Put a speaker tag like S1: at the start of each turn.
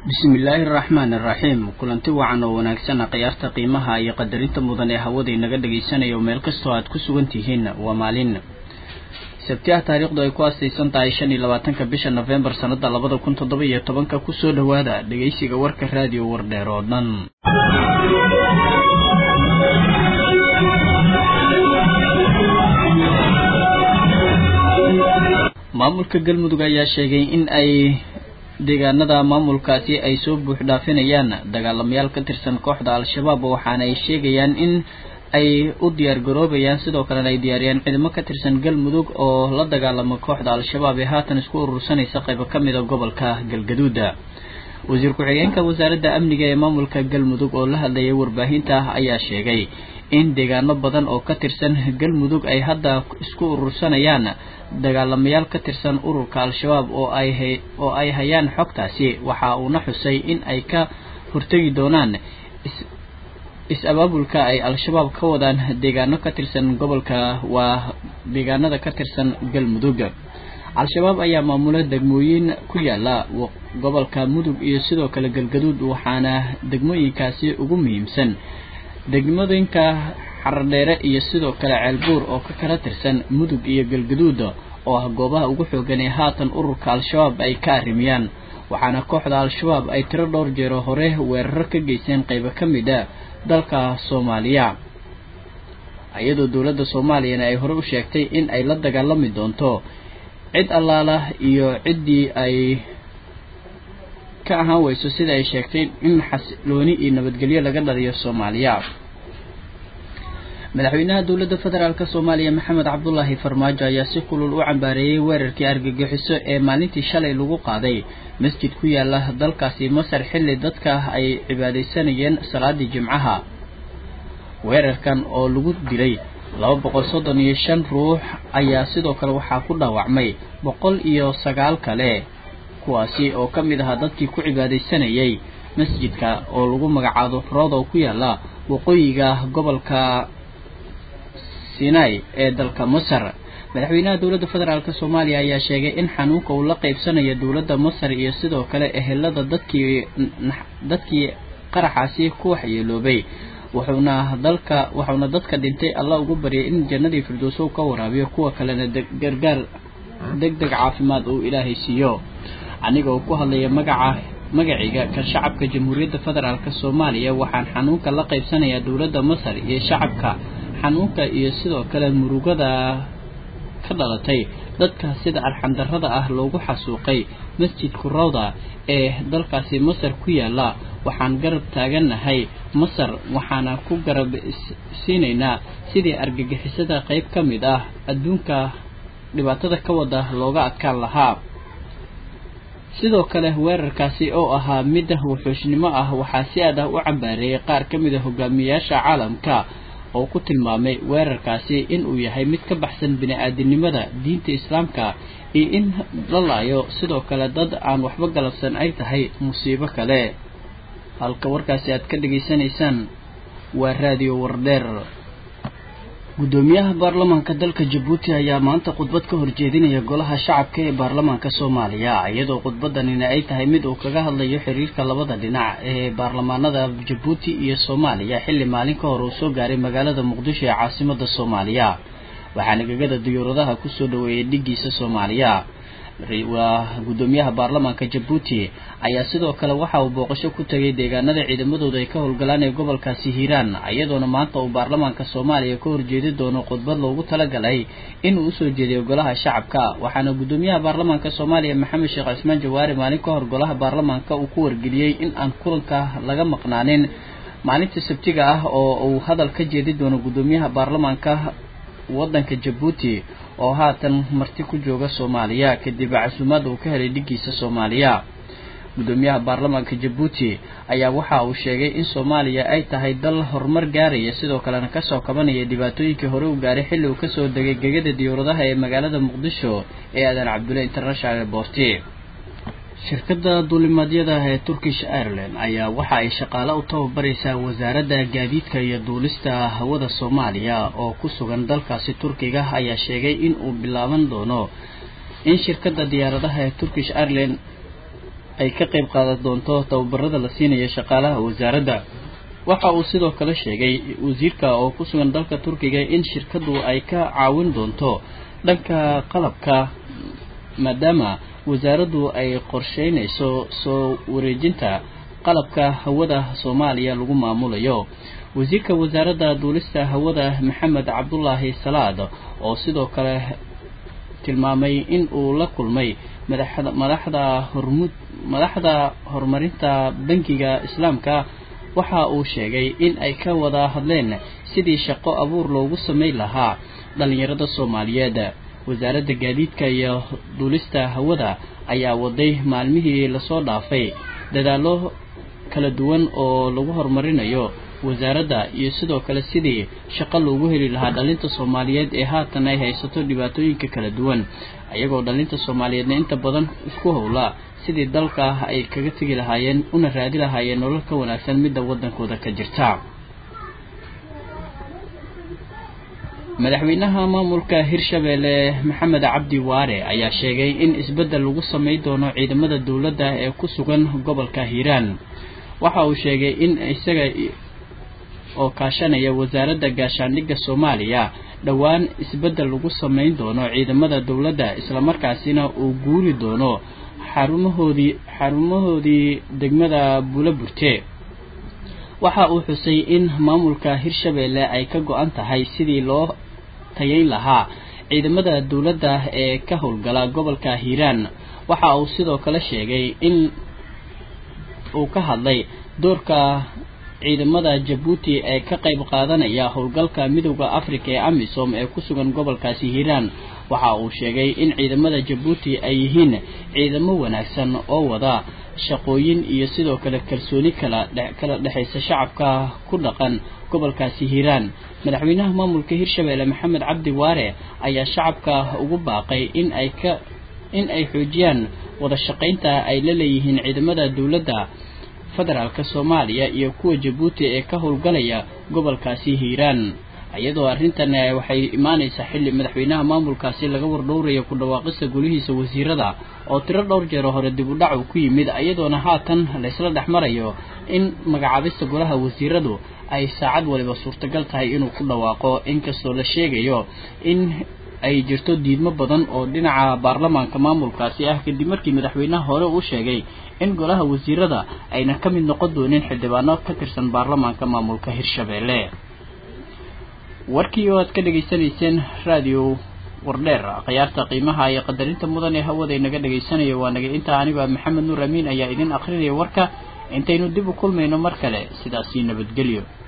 S1: bismillaahi araxmaan iraxiim kulanti wacan oo wanaagsan khiyaarta qiimaha iyo qadarinta mudan ee hawada inaga dhagaysanayo meel kastoo aad ku sugan tihiin waa maalin sabti ah taariikhdu ay ku astaysan tahay shan iyo labaatanka bisha nofembar sanada labada kun toddoba iyo tobanka kusoo dhowaada dhegaysiga warka raadiyo wardheer oo dhan maamulka galmudug ayaa sheegay in ay deegaanada maamulkaasi ay soo buux dhaafinayaan dagaalamayaal ka tirsan kooxda al-shabaab waxaana ay sheegayaan in ay u diyaar garoobayaan sidoo kalena ay diyaariyaan ciidamo ka tirsan galmudug oo la dagaalama kooxda al-shabaab ee haatan isku urursanaysa qaybo ka mida gobolka galgaduuda wasiir ku-xigeenka wasaaradda amniga ee maamulka galmudug oo la hadlayay warbaahinta ayaa sheegay in deegaano badan oo ka tirsan galmudug ay hadda isku urursanayaan dagaalamayaal ka tirsan ururka al-shabaab oo ay oo ay hayaan xogtaasi waxa uuna xusay in ay ka hortegi doonaan is-abaabulka ay al-shabaab ka wadaan deegaano ka tirsan gobolka waa deegaanada ka tirsan galmudug al-shabaab ayaa maamula degmooyin ku yaala gobolka mudug iyo sidoo kale galgaduud waxaana degmooyinkaasi ugu muhiimsan degmooyinka xaradheere iyo sidoo kale ceelbuur oo ka kala tirsan mudug iyo galgaduud oo ah goobaha ugu xoogan ee haatan ururka al-shabaab ay ka arrimiyaan waxaana kooxda al-shabaab ay tiro dhowr jeero hore weeraro ka geysteen qaybo ka mid a dalka soomaaliya iyadoo dowladda soomaaliyana ay hore u sheegtay in ay la dagaalami doonto cid allaala iyo ciddii ay ka ahaan weyso sida ay sheegtay in xasilooni iyo nabadgelyo laga dhaliyo soomaaliya madaxweynaha dowladda federaalk soomaaliya maxamed cabdulaahi farmaajo ayaa si kulul u cambaareeyey weerarkii argagixiso ee maalintii shalay lagu qaaday masjid ku yaala dalkaasi masar xilli dadka ay cibaadaysanayeen salaadii jimcaha weerarkan oo lagu dilay laba boqol soddon iyo shan ruux ayaa sidoo kale waxaa ku dhaawacmay boqol iyo sagaal kale kuwaasi oo ka mid ahaa dadkii ku cibaadaysanayay masjidka oo lagu magacaabo rodow ku yaala waqooyiga gobolka sinai ee dalka masar madaxweynaha dowladda federaalk soomaaliya ayaa sheegay in xanuunka uu la qeybsanayo dowladda masar iyo sidoo kale ehelada dadkii dadkii qaraxaasi ku waxyeeloobay wuxuuna dalka wuxuuna dadka dhintay allah ugu baryay in jannadii firdowsow ka waraabiyo kuwa kalena gargaar deg deg caafimaad uu ilaahay siiyo aniga oo ku hadlaya magaca magaciga ka shacabka jamhuuriyadda federaalk soomaaliya waxaan xanuunka la qaybsanayaa dowladda masar iyo shacabka xanuunka iyo sidoo kale murugada ka dhalatay dadka sida arxandarrada ah loogu xasuuqay masjidku rawda ee dalkaasi masar ku yaala waxaan garab taagannahay masar waxaana ku garab siinaynaa sidii argagixisada qayb ka mid ah adduunka dhibaatada ka wada looga adkaan lahaa sidoo kale weerarkaasi oo ahaa mid wuxuushnimo ah waxaa si aad ah u cambaareeyay qaar ka mid a hogaamiyayaasha caalamka oo ku tilmaamay weerarkaasi inuu yahay mid ka baxsan bini-aadinimada diinta islaamka iyo in la laayo sidoo kale dad aan waxba galabsan ay tahay musiibo kale halka warkaasi aad ka dhegaysanaysaan waa raadiyo wardheer guddoomiyaha baarlamaanka dalka jabuuti ayaa maanta khudbad ka horjeedinaya golaha shacabka ee baarlamaanka soomaaliya iyadoo khudbadanina ay tahay mid uu kaga hadlayo xiriirka labada dhinac ee baarlamaanada jabuuti iyo soomaaliya xilli maalin ka hor uu soo gaaray magaalada muqdisho ee caasimada soomaaliya waxaana gegada diyuuradaha kusoo dhaweeyay dhigiisa soomaaliya waa guddoomiyaha baarlamaanka jabuuti ayaa sidoo kale waxa uu booqasho ku tegay deegaanada ciidamadooda ay ka howlgalaan ee gobolkaasi hiiraan iyadoona maanta uu baarlamaanka soomaaliya ka horjeedi doono khudbad loogu talagalay inuu usoo jeediyo golaha shacabka waxaana guddoomiyaha baarlamaanka soomaaliya maxamed sheekh cismaan jawaari maalin ka hor golaha baarlamaanka uu ku wargeliyey in aan kulanka laga maqnaanin maalinta sabtiga ah oo uu hadal ka jeedi doono guddoomiyaha baarlamaanka waddanka jabuuti oo haatan marti ku jooga soomaaliya kadib casuumaadda uu ka helay dhigiisa soomaaliya guddoomiyaha baarlamaanka jabuuti ayaa waxa uu sheegay in soomaaliya ay tahay dal horumar gaaraya sidoo kalena kasoo kabanaya dhibaatooyinkii hore u gaaray xilli uu kasoo degay gegada diyuuradaha ee magaalada muqdisho ee aadan cabdulle international airborti shirkadda duulimaadyada ee turkish ireland ayaa waxa ay shaqaale u tababaraysaa wasaaradda gaadiidka iyo duulista hawada soomaaliya oo ku sugan dalkaasi turkiga ayaa sheegay in uu bilaaban doono in shirkadda diyaaradaha ee turkish ireland ay ka qayb qaadan doonto tababarada la siinayo shaqaalaha wasaaradda waxa uu sidoo kale sheegay wasiirka oo ku sugan dalka turkiga in shirkadu ay ka caawin doonto dhanka qalabka maadaama wasaaraddu ay qorsheynayso soo wareejinta qalabka hawada soomaaliya lagu maamulayo wasiirka wasaaradda duulista hawada maxamed cabdulaahi salaad oo sidoo kale tilmaamay in uu la kulmay madaxda madaxda hormud madaxda horumarinta bankiga islaamka waxa uu sheegay in ay ka wada hadleen sidii shaqo abuur loogu samayn lahaa dhalinyarada soomaaliyeed wasaaradda gaadiidka iyo duulista hawada ayaa waday maalmihii lasoo dhaafay dadaallo kala duwan oo lagu horumarinayo wasaaradda iyo sidoo kale sidii shaqo loogu heli lahaa dhalinta soomaaliyeed ee haatan ay haysato dhibaatooyinka kala duwan ayagoo dhalinta soomaaliyeedna inta badan isku howla sidii dalka ay kaga tegi lahaayeen una raadi lahaayeen nolol ka wanaagsan midda waddankooda ka jirta madaxweynaha maamulka hirshabeelle maxamed cabdi waare ayaa sheegay in isbeddel lagu samayn doono ciidamada dowladda ee ku sugan gobolka hiiraan waxa uu sheegay in isaga oo kaashanaya wasaaradda gaashaandhigga soomaaliya dhowaan isbeddel lagu samayn doono ciidamada dowladda islamarkaasina uu guuri doono xarumahoodii xarumahoodii degmada buulaburte waxa uu xusay in maamulka hirshabeelle ay ka go-an tahay sidii loo tayayn lahaa ciidamada dowladda ee ka howlgala gobolka hiiraan waxa uu sidoo kale sheegay in uu ka hadlay doorka ciidamada jabuuti ee ka qayb qaadanaya howlgalka midowda africa ee amisom ee ku sugan gobolkaasi hiiraan waxa uu sheegay in ciidamada jabuuti ay yihiin ciidamo wanaagsan oo wada shaqooyin iyo sidoo kale kalsooni kala kala dhexaysa shacabka ku dhaqan gobolkaasi hiiraan madaxweynaha maamulka hirshabeelle maxamed cabdi waare ayaa shacabka ugu baaqay in ay ka in ay xoojiyaan wada shaqaynta ay la leeyihiin ciidamada dowladda federaalka soomaaliya iyo kuwa jabuuti ee ka howlgalaya gobolkaasi hiiraan iyadoo arrintan waxay imaanaysaa xilli madaxweynaha maamulkaasi laga wardhowrayo ku dhawaaqista golihiisa wasiirada oo tiro dhowr jeero hore dib u dhac uu ku yimid iyadoona haatan laysla dhex marayo in magacaabista golaha wasiiradu ay saacad waliba suurtagal tahay inuu ku dhawaaqo inkastoo la sheegayo in ay jirto diidmo badan oo dhinaca baarlamaanka maamulkaasi ah kadib markii madaxweynaha hore uu sheegay in golaha wasiirada ayna ka mid noqon doonin xildhibaano ka tirsan baarlamaanka maamulka hirshabeelle warkii oo aad ka dhegaysanayseen raadiyo wardheer khiyaarta qiimaha iyo qadarinta mudan ee hawada inaga dhegaysanaya waa naga intaa anigoo maxamed nuur amiin ayaa idin akrinaya warka intaynu dib u kulmayno mar kale sidaasii nabadgelyo